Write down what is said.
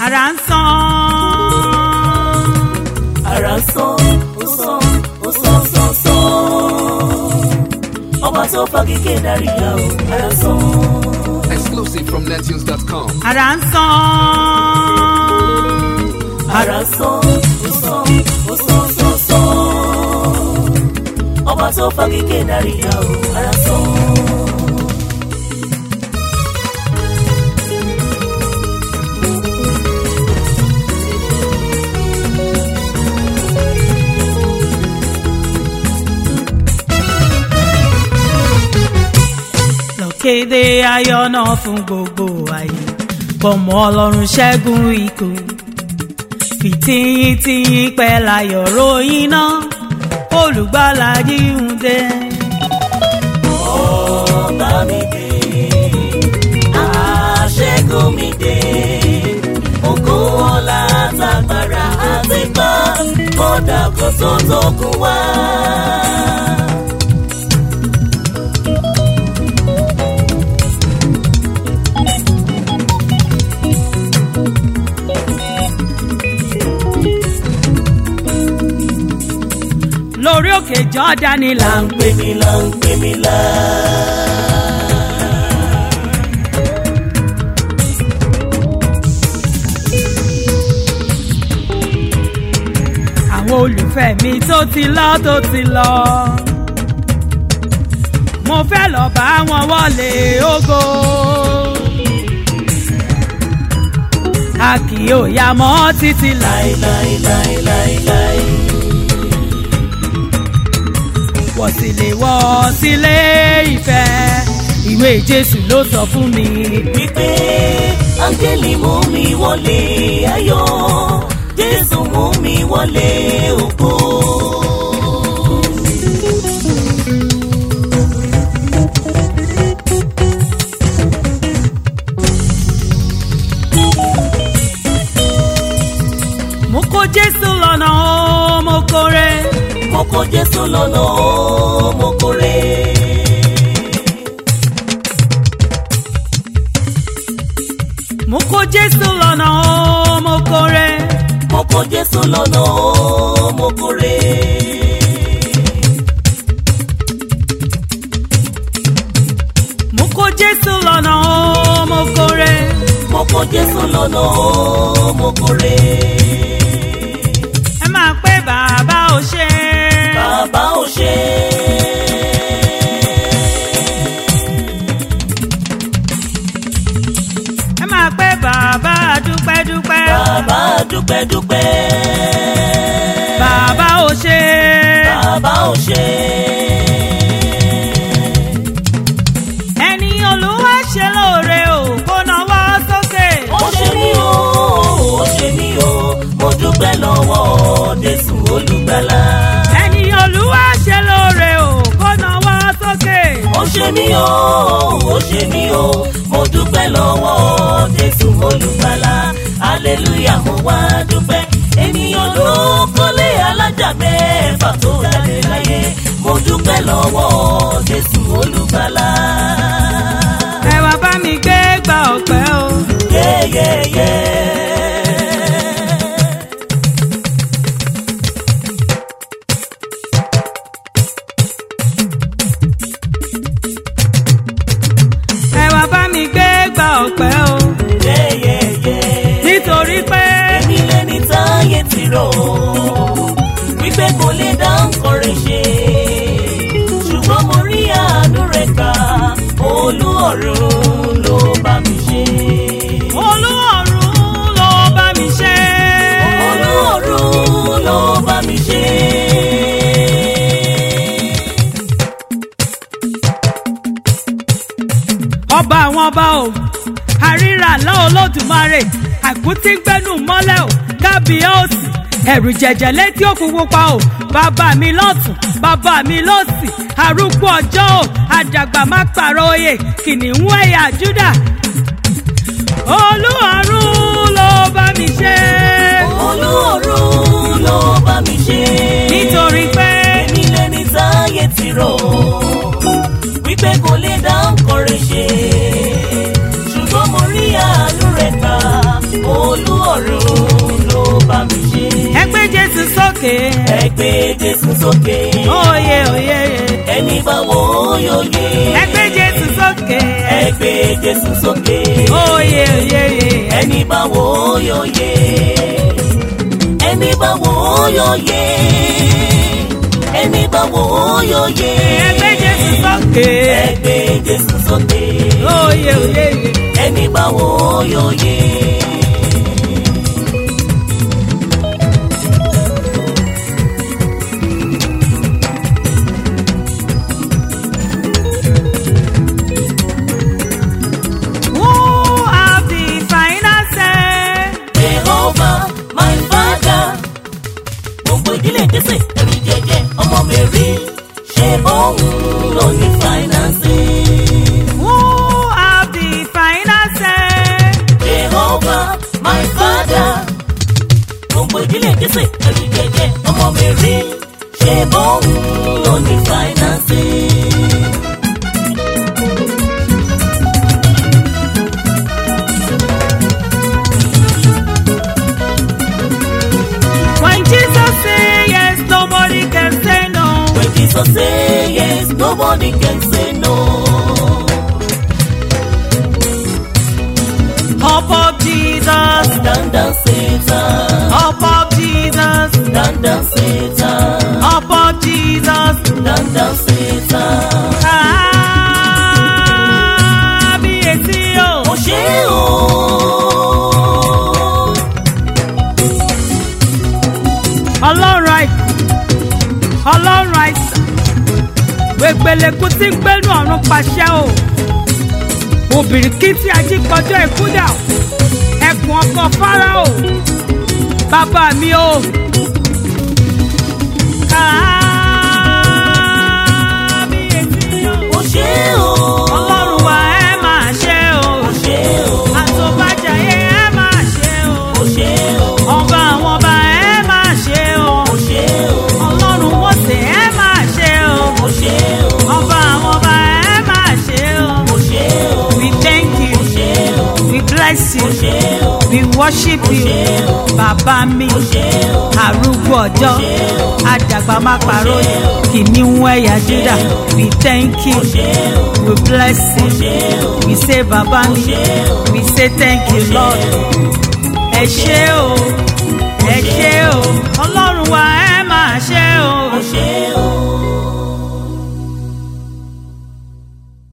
ara ń sán. ara sán ó sán ó sán sán sán ọba tó fagígé dáríyá o ara sán. Exclusive from nettunes.com. ara ń sán. ara sán ó sán ó sán sán sán ọba tó fagígé dáríyá o ara sán. lọ́kéde ayọ̀ náà fún gbogbo ayé bọ́mọ ọlọ́run ṣẹ́gun ikú fìtíyín tíyín pẹ́ láyọ̀ ròyìn náà olùgbàlà jíǹde. ọba mi dé àṣẹ́gun mi dé ògo ọlá àtàgbàrà àti pa kódà kó tó tó kún wá. lórí òkè jọ́dánì là là ń ń pè mí là ń pè mí là. àwọn olùfẹ́ mi tó ti lọ tó ti lọ. mo fẹ́ lọ bá wọn wọlé ògo. a kì yóò yá mọ́ títí láì. láíláíláíláíláí. wọ́n sì lè wọ́ sílé ìfẹ́. ìwé jésù ló sọ fún mi. wípé áńgẹ́lì mú mi wọlé ayọ̀ jésù mú mi wọlé ògo. mo kó jésù lọ́nà ó mo kórè. mo kọ jésù lọ́nà ó, mo kórè. mo kó jésù lọ́nà ó mo kórè. mo kọ jésù lọ́nà ó, mo kórè. mo kó jésù lọ́nà ó mo kórè. mo kọ jésù lọ́nà ó, mo kórè. ẹ máa pé bàbá ò ṣe. bàbá ò ṣe ẹ máa pé bàbá dúpẹ́ dúpẹ́. bàbá dúpẹ́ dúpẹ́. bàbá ò ṣe. bàbá ò ṣe ẹni olúwa ṣe lóore o kó náwó sókè. ó ṣe mí o ó ṣe mí o mo dúpẹ́ lọ́wọ́ jésù olùgbàlà. ẹni olúwa ṣe lóore o kó náwó sókè. ó ṣe mí o ó ṣe mí o mo dúpẹ́ lọ́wọ́ jésù olùgbàlà hallelujah mo wá dúpẹ́ ènìyàn ló kọ́lé alájà mẹ́fà tó jáde láyé mo dúpẹ́ lọ́wọ́ jésù olùgbàlà. ẹ wá bá mi gbé gba ọpẹ́ o. Yeah, yeah, yeah. ẹ wá bá mi gbé gba ọpẹ́ o. Yeah, yeah, yeah. nítorí pé èmi lẹni táyé ti rò ó wípé kò lè dá nǹkan rẹ̀ ṣe ṣùgbọ́n mo rí àánú rẹ̀ gbà olú ọ̀run ló bá mi ṣe. olú ọ̀run ló bá mi ṣe. olú ọ̀run ló bá mi ṣe. ọba àwọn ọba o àríra àlá olódùmarè àkútí gbẹnu mọ́lẹ̀ o kábíyèsí ẹ̀rù jẹ̀jẹ̀ létí òkun pupa o bàbá mi lọ́tún bàbá mi lọ́sì arúgbó ọjọ́ o àdàgbà má pààrọ̀ oyè kìnìún ẹ̀yà júdà olú ọ̀run ló bá mi ṣe olú ọ̀run ló bá mi ṣe. nítorí pé èmi lẹni táyé ti rò ó wípé kò lè dá nǹkan rẹ̀ ṣe ṣùgbọ́n mo rí àánú rẹ̀ gbà olú ọ̀run sókè. ẹ gbé jésù sókè. Oyè oyè. ẹni bá wo yóò yé. Ẹ gbé Jésù sókè. ẹ gbé jésù sókè. Oyè oyè. ẹni bá wo yóò yé. ẹni bá wo yóò yé. ẹni bá wo yóò yé. Ẹ gbé Jésù sókè. ẹ gbé jésù sókè. Oyè oyè. ẹni bá wo yóò yé. Who have the final say? Jehovah, my father. Gbogbo ìdílé Jésè, ẹ̀rí jẹjẹ, ọmọ mi rí. Ṣé òun ló ní fáínánsì? Who have the final say? Jehovah, my father. Gbogbo ìdílé Jésè, ẹ̀rí jẹjẹ, ọmọ mi rí. Ṣé òun ló ní fáínánsì? When Jesus say yes, nobody can say no. When Jesus say yes, nobody can say no. Up of Jesus, Stand down, Satan. up of Jesus, Stand down, Satan. up of Jesus. Stand down, Satan. Kábíyèsí o. Mo ṣe o. Ọlọ́run àìkú, ọlọ́run àìsàn, gbẹgbẹlẹ́kú tí ń gbẹ́nu ọ̀run pàṣẹ o. Òbìrìkìtì ajípọ̀jọ́ ikú dà o. Ẹkùn ọkọ̀ Fáráò, bàbá mi o. Kábíyèsí o. Mo ṣe o. Ọlọ́run wa ẹ máa ṣe o. Mo ṣe o. Àtòbàjẹ́yẹ ẹ máa ṣe o. Mo ṣe o. Ọba àwọn ọba ẹ máa ṣe o. Mo ṣe o. Ọlọ́run Mósè ẹ máa ṣe o. Mo ṣe o. Ọba àwọn ọba ẹ máa ṣe o. Mo ṣe o. We thank you. Mo ṣe o. We bless you. Mo ṣe o. We worship you. Bàbá mi. Mo ṣe o. Arúgbó ọjọ́. Àdàgbà má parọ́ ni. Kìnìún ẹ̀yà Júdà. We thank you. Mo ṣe o. We bless Mo you. ṣe o. We say bàbá mi. ṣe o. We say thank you Lord. Ẹ ṣé o. Ẹ ṣé o. Ọlọ́run wa ẹ máa ṣe o. Mo ṣe o.